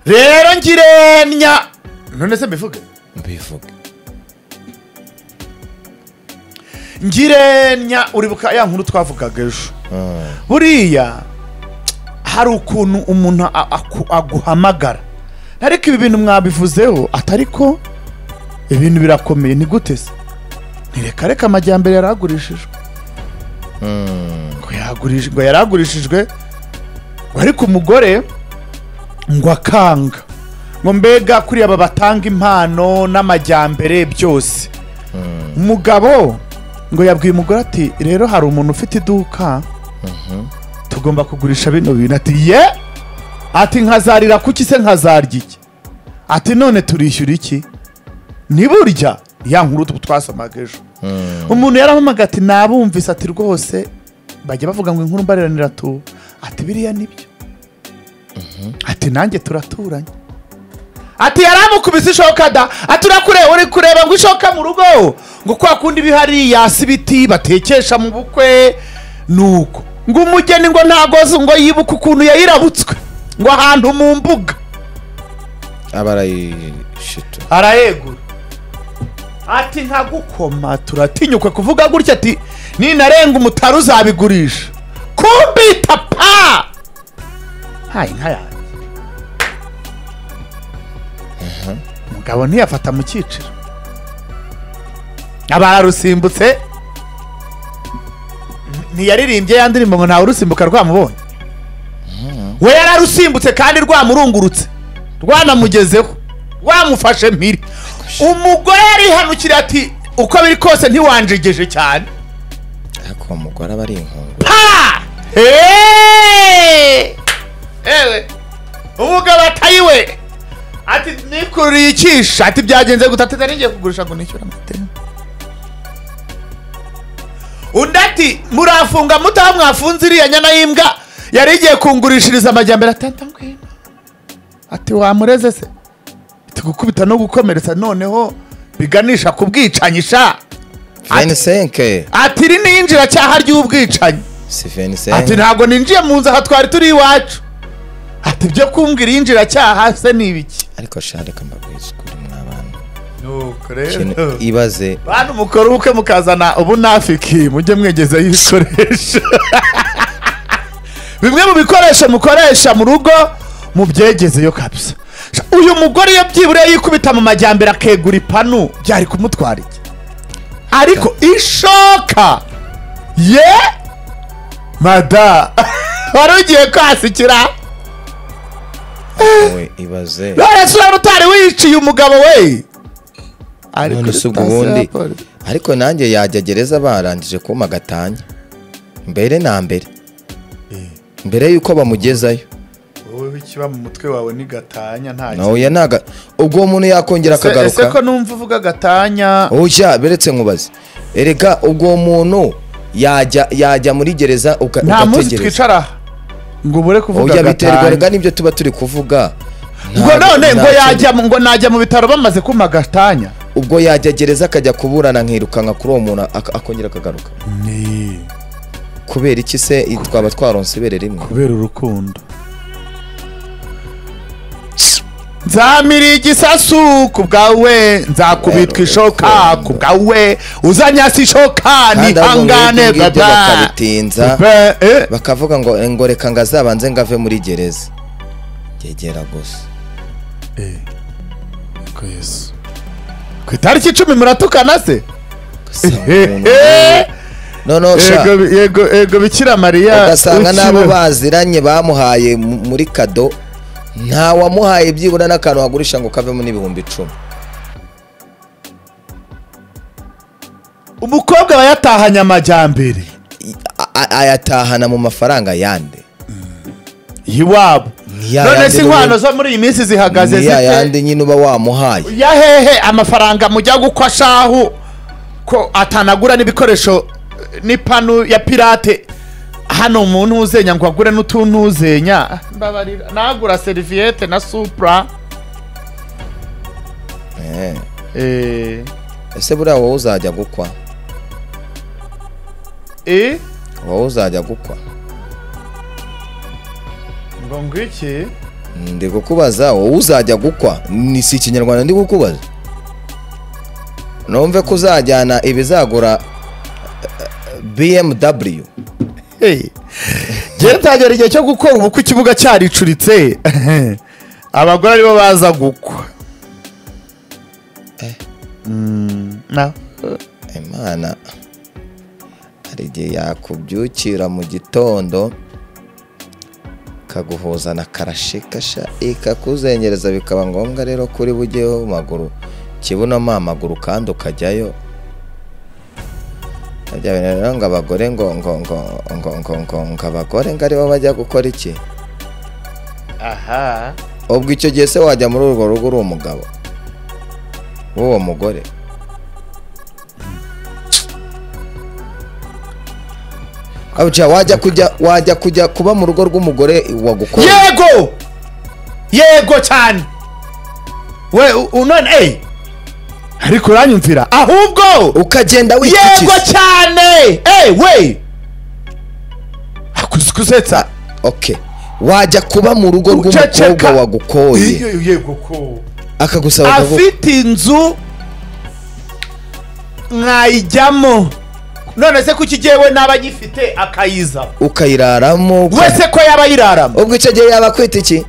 rero ngirenya none se mbivuge mbivuge ngirenya uribuka ya nkuru twavugaga ejo buriya hari ukuntu umuntu a- aku- aguhamagara ariko ibi bintu mwabivuzeho atari ko ibintu birakomeye ni gute se ntireka reka amajyambere yari agurishijwe ngo yagurishijwe ngo yari agurishijwe ngo ariko umugore ngo akanga ngo mbega kuri aba batanga impano n'amajyambere byose umugabo ngo yabwiye umugore ati rero hari umuntu ufite iduka tugomba kugurisha bino bintu ati ye ati nkazarira kuki se nkazarya iki ati none turishyura iki ni burya ya nkuru tu- twasomaga ejo umuntu yarampamaga ati nabumvise ati rwose bajya bavuga ngo inkuru mbariranira tu ati biriya nibyo ati nanjye turaturanye ati yaramukubise ishoka da ati urakure uri kureba ngo ishoka mu rugo ngo kwa kundi bihari yasi ibiti batekesha mu bukwe nuko ngo umugeni ngo ntagoze ngo yibuke ukuntu yayirabutswe ngo ahantu mu mbuga aba arayishito arayegura ati nkagukoma turatinyuka kuvuga gutya ati ninarenga umutari uzabigurisha kumbita pa hayi nka yanjye umugabo ntiyafata mu cyiciro aba ararusimbutse ntiyaririmbye ya ndirimbo ngo ntawe urusimbuka rwamubonye we yararusimbutse kandi rwamurungurutse rwanamugezeho rwamufashe mpiri umugore yarihanukira ati uko biri kose ntiwanjegeje cyane ariko uwo mugore aba ari inkongoro pa Hey! ewe umugabo atayiwe ati nikururiye icyisha ati byagenze gute ati nari ngiye kugurisha ngo nishyure amateme undi ati murafunga mutaha mwafunze iriya nyana y'imbwa yari igiye kungurishiriza amajyambere atata ngwino ati wamureze se ati gukubita no gukomeretsa noneho biganisha ku bwicanyi sha venisenke ati iri ni injiracyaha ry'ubwicanyi si ati venisenke ntabwo ninjiye mu nzu aha twari turi iwacu ati ibyo kumbwira injiracyaha se ni ibiki ariko shareka mbabwiza ukuri mw'abantu nuko Ikintu ibaze bantu mukora ubukwe mukazana ubunafiki mujye mwegeza ibikoresho bimwe mu bikoresho mukoresha mu rugo mubyegezeyo kabisa uyu mugore iyo byibura yikubita mu majyambere akegura ipanu byari kumutwara iki ariko ishoka ye mada wari ugiye kwasikira we ibaze none se urabona utari wiciye umugabo we none se ubwo ubundi ariko nanjye yajya gereza barangije kumpa agatanya mbere na mbere mbere y'uko bamugezayo wowe ikiba mu mutwe wawe ni gatanya nta kintu. nawe ntaga ubwo uwo muntu yakongera Se- ese ko akagaruka numva uvuga gatanya ushya beretse nkubaze erega ubwo uwo muntu yajya yajya muri gereza uka- nta munsi ugategereza twicara ngo ubure kuvuga ujya biterwa gatanya rega nibyo tuba turi kuvuga ngo Ntabwo- none ngo nta kintu- yajya mu- ngo najya mu bitaro bamaze kuma gatanya ubwo yajya gereza akajya kuburana nkirukanka kuri uwo muntu ak- akongera akagaruka kubera iki se i- twaba twaronse ibere rimwe kubera urukundo nzamira igisasu ku bwawe nzakubitwa ishoka ku bwawe uzanyasa ishoka Kandi ahubwo ngo nihangane ibyo ngibyo gada bakabitinza Pe- eh, bakavuga ngo eh, ngo reka ngo azabanze ngo ave muri gereza yegera gusa ku itariki icumi muratukana se Ugasanga Eh, umuntu eh. no no sha Yego, yego yego bikira mariya ugasanga n'abo ukiwe. baziranye bamuhaye mu- muri kado nta wamuhaye byibura n'akantu wagurisha ngo kavemo n'ibihumbi icumi umukobwa aba yatahanye amajyambere I- a- a- ayatahana mu mafaranga yandi y'iwabo Ni ya none yandi si n'ubu- inkwano zo muri iyi minsi zihagaze ni ya zite yandi nyine uba wamuhaye ya hehe amafaranga mujya gukwa shahu ko atanagura n'ibikoresho eh, n'ipanu ya pirate hano umuntu uzenya ngo agure n'utuntu uzenya mbabarira nagura seriviyete na supura Eh, eh, ese buriya wowe uzajya gukwa eh, wowe uzajya gukwa ngo ngwiki ndi kukubaza wowe uzajya gukwa ni si ikinyarwanda ndi kukubaza numve ko uzajyana ibizagura bmw genda utagera igihe cyo gukora ubu ko ikibuga cyaricuritse abagore aribo baza gukwa na imana hari igihe yakubyukira mu gitondo kaguhuzana karashikasha ikakuzengereza bikaba ngombwa rero kuri bujyeho maguru kibunamo amaguru kandi ukajyayo ajya bintu rero ngo abagore ngo ngo ngo ngo ngo ngo ngo abagore ngo aribo bajya gukora iki aha ubwo icyo gihe se wajya muri urwo rugo uri umugabo w'uwo mugore wajya kujya wajya kujya kuba mu rugo rw'umugore wagukora yego yego cyane we unone eyi ariko uranyumvira ahubwo ukagenda wikikiza yego cyane eyi we akuzi kuzetsa oke wajya kuba mu rugo rw'umukobwa wagukoye yego ko akagusaba akaguha afite inzu mwayijyamo none se kuki igiyewe n'aba agifite akayiza ukayiraramo uka- wese ko yaba ayiraramo ubwo icyo gihe yaba akwita iki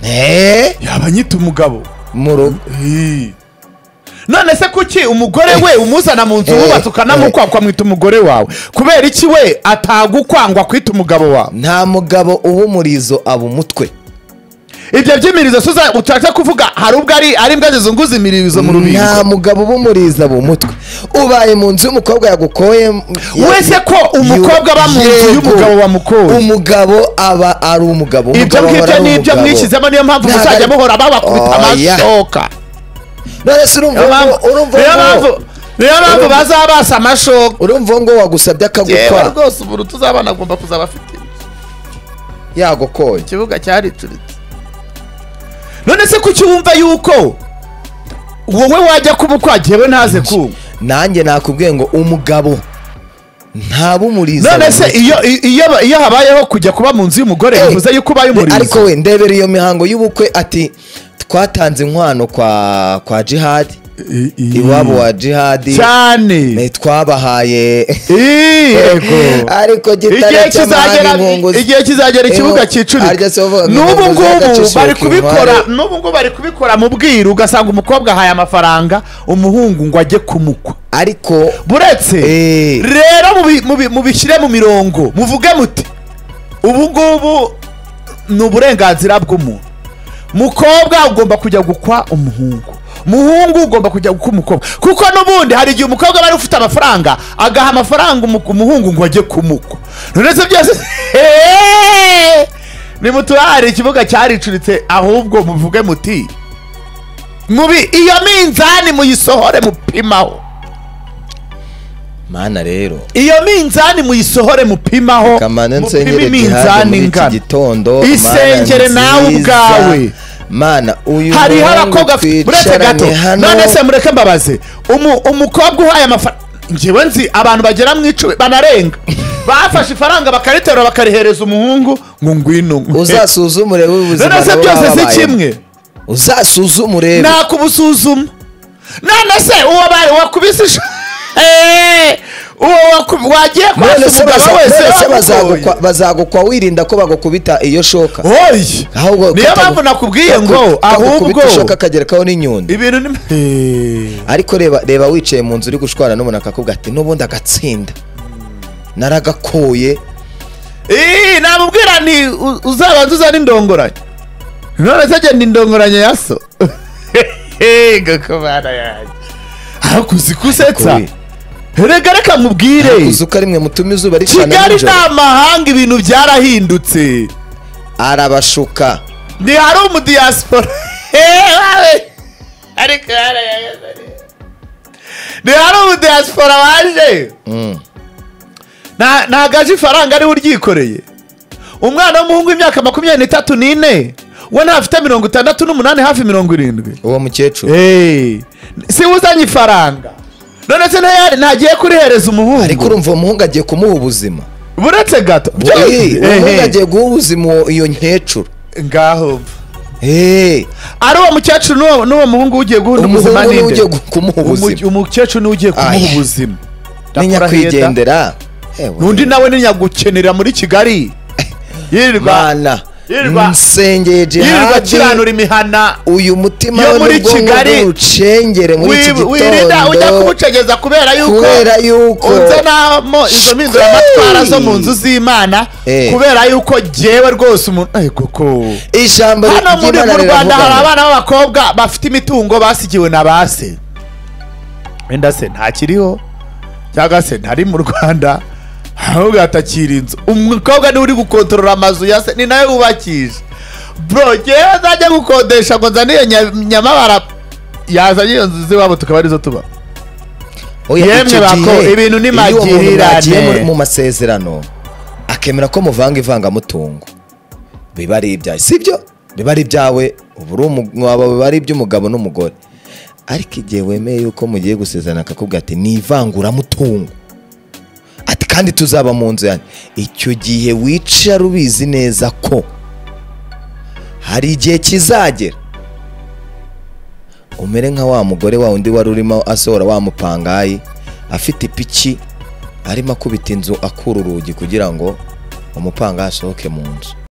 eee yaba anyita umugabo mu rugo Ii. none se kuki umugore we umuzana mu nzu Eh, wubatse ukanamukwa ukamwita umugore wawe kubera iki we atagukwangwa kwita umugabo wawe nta mugabo uba umurizo aba umutwe ibyo by'imirizo si uza- utaza kuvuga hari ubwo ari ari imbwa zizunguza imirizo mu nta rubingo mugabo uba umurizo aba umutwe ubaye mu nzu y'umukobwa yagukoye ya- wese ko yu- umukobwa aba mu nzu yego. y'umugabo wamukoye umugabo aba ari umugabo ibyo umugabo aba ngibyo ari ni ibyo umugabo. mwishyizemo niyo mpamvu Ntabwo muzajya ari- muhora babakubita Oya. amashoka none se urumva niyo ngo- mpamvu urumva niyo ngo- mpamvu niyo mpamvu Urumva- bazabasa amashoka urumva ngo wagusabye akagukwa yewe rwose umuntu tuzabana agomba kuzaba afite inzu yagukoye ikibuga cyaricuritse none se kuki wumva yuko wowe wajya kuba ukwagiyewe ntaze kumva nanjye nakubwiye ngo umugabo ntaba umurizo none aba se umutwe. iyo iyo iyo habayeho kujya kuba mu nzu y'umugore Eh, bivuze yuko ubaye de- ariko umurizo we ndebera iyo mihango y'ubukwe ati twatanze inkwano kwa kwa jihadi iwabo wa jihadi cyane eh, twabahaye yego ariko igihe gitare kizagera igihe kizagera ikibuga Inkungu- harya cyicurira se bavuga ngo n'ubu inkungu ngubu zagacishiwe bari ku kubikora mpande. n'ubu ngubu bari kubikora mu bwiru ugasanga umukobwa ahaye amafaranga umuhungu ngo ajye kumukwa ariko buretse Eh. rero mubi- mubi- mubishyire mu mirongo muvuge muti ubu ngubu ni uburenganzira bw'umuntu mukobwa ugomba kujya gukwa umuhungu muhungu ugomba kujya gukwa umukobwa kuko n'ubundi hari igihe umukobwa aba ari ufite amafaranga agaha amafaranga umu- umuhungu ngo ajye kumukwa none se byose Heee! nimuturare ikibuga cyaricuritse ahubwo muvuge muti mubi iyo minzani muyisohore mupimaho mana rero iyo minzani muyisohore mupimaho kamana mupime nsengere jihadi iminzani muri iki ingana gitondo Isengere Mana nawe nziza. ubwawe. mana uyu hariho muhungu abakobwa afite- buretse gato twicaranye hano none se mureke mbabaze umu- umukobwa uhaye amafaranga ngewe nzi abantu bagera mu icumi banarenga bafashe ifaranga bakariterura bakarihereza umuhungu ngo ngwino uzasuzume urebe ubuzima none se baba byose si babayemo. kimwe uzasuzume urebe nakubusuzuma none se uwo bari wakubise isha Eh, uwo waku- wagiye none kwasa se umugabo baza- wese none se yagugoye. bazagukwa- bazagukwa wirinda ko bagukubita iyo shoka Oyi! Ahubwo niyo katagu- mpamvu nakubwiye ngo ahubwo kakukubita ishoka kagerekaho n'inyundo ibintu ni Eh, ariko reba reba wicaye mu nzu uri gushwana n'umuntu akakubwira ati n'ubundi agatsinda naragakoye eh, namubwira nti u- uzabanza uzane indongoranye none se genda indongoranye ya so gakomana yanjye ariko uzi kusetsa Ariko reka reka mubwire uzi ko ari mwe mutuma izuba ricana kigali ni nijoro amahanga ibintu byarahindutse arabashuka ntihari umudiyasipora ariko yarayagazanye ntihari umudiyasipora waje Mm. Nta- ntagaje ifaranga ariwe uryikoreye umwana w'umuhungu w'imyaka makumyabiri n'itatu n'ine we ntafite mirongo itandatu n'umunani hafi mirongo irindwi uwo mukecuru Hey, si we uzanye ifaranga none se nta- ntagiye kurihereza ariko umuhungu urumva uwo muhungu agiye kumuha ubuzima buretse gato Ehe, ubundi agiye guha ubuzima uwo- iyo nkecuru ngaho Ehe, ari uwo mukecuru n'uwo- n'uwo muhungu ugiye guhunda ubuzima umuhungu niwe ninde ugiye gu- kumuha Umuke- ubuzima umukecuru niwe ugiye kumuha Aya. ubuzima ni Ndakora heda. nyakwigendera Ewe, n'undi nawe ni nyagukenera muri kigali yirirwa mana Yirirwa- nsengeye yirirwa jihadi akiranura imihana uyu mutima Yo we muri n'ubwonko Kigali, bw'urucengere muri iki Wi- wirinda ujya gitondo kubucegeza kubera yuko kubera yuko unzanamo izo mpinduramatwara zo mu nzu z'imana Eh. kubera yuko jyewe rwose umuntu Ay, koko ijambo hano muri ry'Imana mu rwanda riravuga hari ngo- abana b'abakobwa bafite imitungo basigiwe na ba se wenda se ntakiriho cyangwa se ntari mu rwanda ahubwo hatakiri inzu umukobwa niwe uri gukontorora amazu ya se ni nawe wubakisha bro ngewe nzajya gukodesha ngo nzane iyo nya- nyamabara yazanye iyo nzu z'iwabo tukaba arizo tuba Oya, Yemwe icyo bako, gihe, ibintu ni iyo uwo muntu magirirane. mwagiye muri- mu masezerano akemera ko muvanga ivangamutungo biba ari ibyawe sibyo biba ari ibyawe uba uri umu- waba- biba ari iby'umugabo n'umugore ariko igihe wemeye yuko mugiye gusezerana akakubwira ati ni ivanguramutungo ati kandi tuzaba mu nzu yanjye icyo gihe wicara ubizi neza ko hari igihe kizagera umere nka wa mugore wa undi wari urimo asohora wa mupangayi afite ipiki arimo akubita inzu akura urugi kugira ngo umupangayi asohoke mu nzu